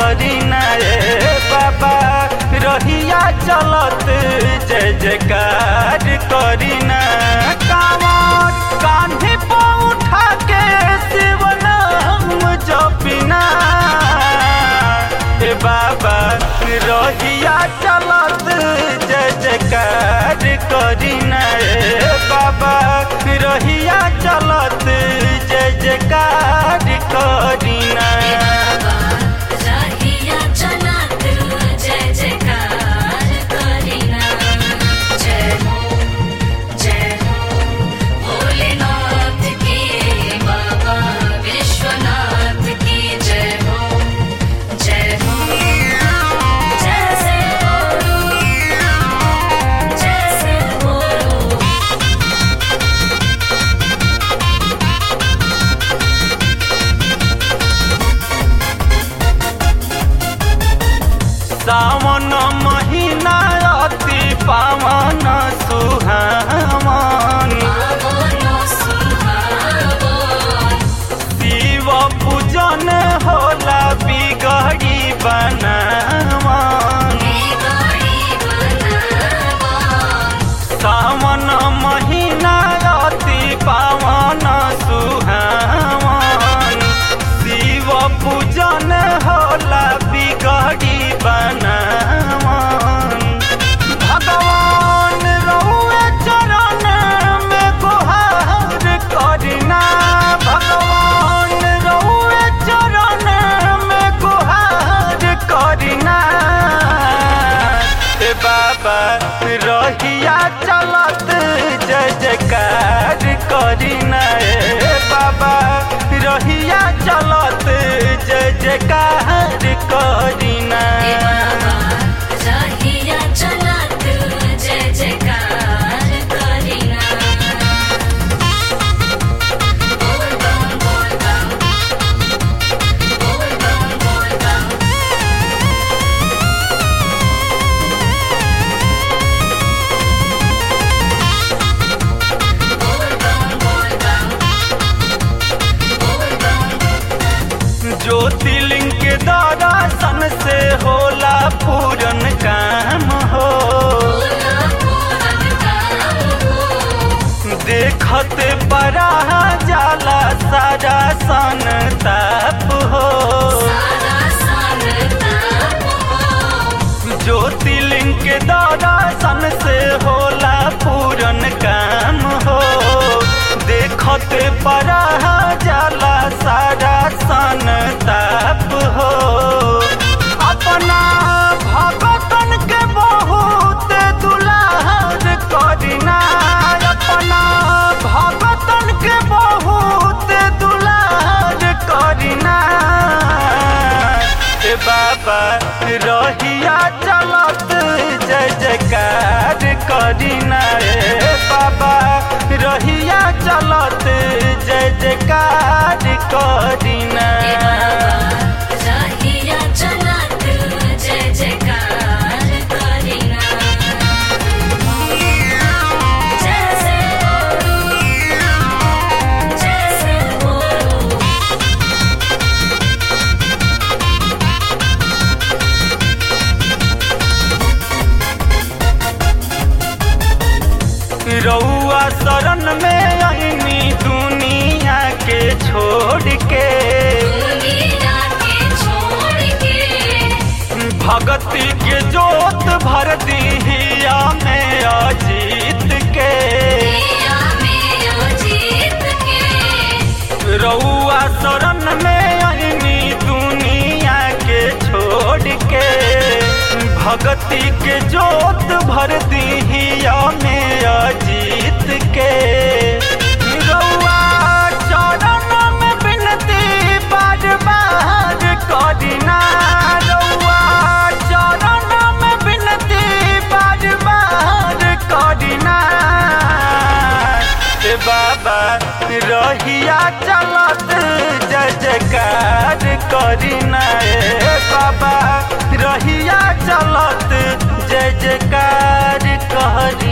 करीना ए बाबा रहिया चलत जय जयकार करीना कांवर कान्हे पर उठा के शिवनाम जपिना ए बाबा रहिया चलत जय जयकार करीना ए बाबा रहिया चलत जय जयकार करीना राहिया चलत जय जयकार करीना जय हो जय हो भोलेनाथ की बाबा विश्वनाथ की जय हो जय हो जैसे बोलो जैसे बोलो सावन महीना अति पावन सुहावन पावनो सुहावन शिव पूजन होला बिगड़ी बनावन गाड़ी बनावन सावन महीना अति पावन सुहावन शिव पूजन होला बिगड़ी बनावन भगवान रहुए चरण में गुहार करिना भगवान रहुए चरण में गुहार करिना ए बाबा रहिया चलत जय जयकार करिना ए बाबा रहिया चलत जय जयकार करिना हे बाबा राहिया चलत जय जयकार करीना बोल बम बोल बम बोल बम बोल बम बोल बम बोल बम बोल बम ज्योतिर्लिंग के दर्शन से होला पूरन काम हो बोला पूरन काम हो देखत बड़ा जाला सारा सन ताप हो सारा संताप हो ज्योतिर्लिंग के दर्शन से होला पूरन काम हो देखत बड़ा जाला सारा सन ताप हो अपना भगतन के बहुत दुलार करिना अपना भगतन के बहुत दुलार करिना ए बाबा रहिया चलत जय जयकार करिना ए बाबा रहिया चलत जय जयकार करिना हे बाबा राहिया चलत जय जयकार करीना जैसे बोलो जैसे बोलो रउआ शरण में आईनी दुनिया के छोड़ के दुनिया के छोड़ के भगती के जोत भर दिहिया में अजीत के दिया में जीत के रउआ शरण में आईनी दुनिया के छोड़ के भगती के जोत भर दिहिया में अजीत के रउआ चरण में बिनती बार बार करिना रउआ चरण में बिनती बार बार करिना ए बाबा रहिया चलत जय जयकार करिना ए बाबा रहिया चलत जय जयकार कहरी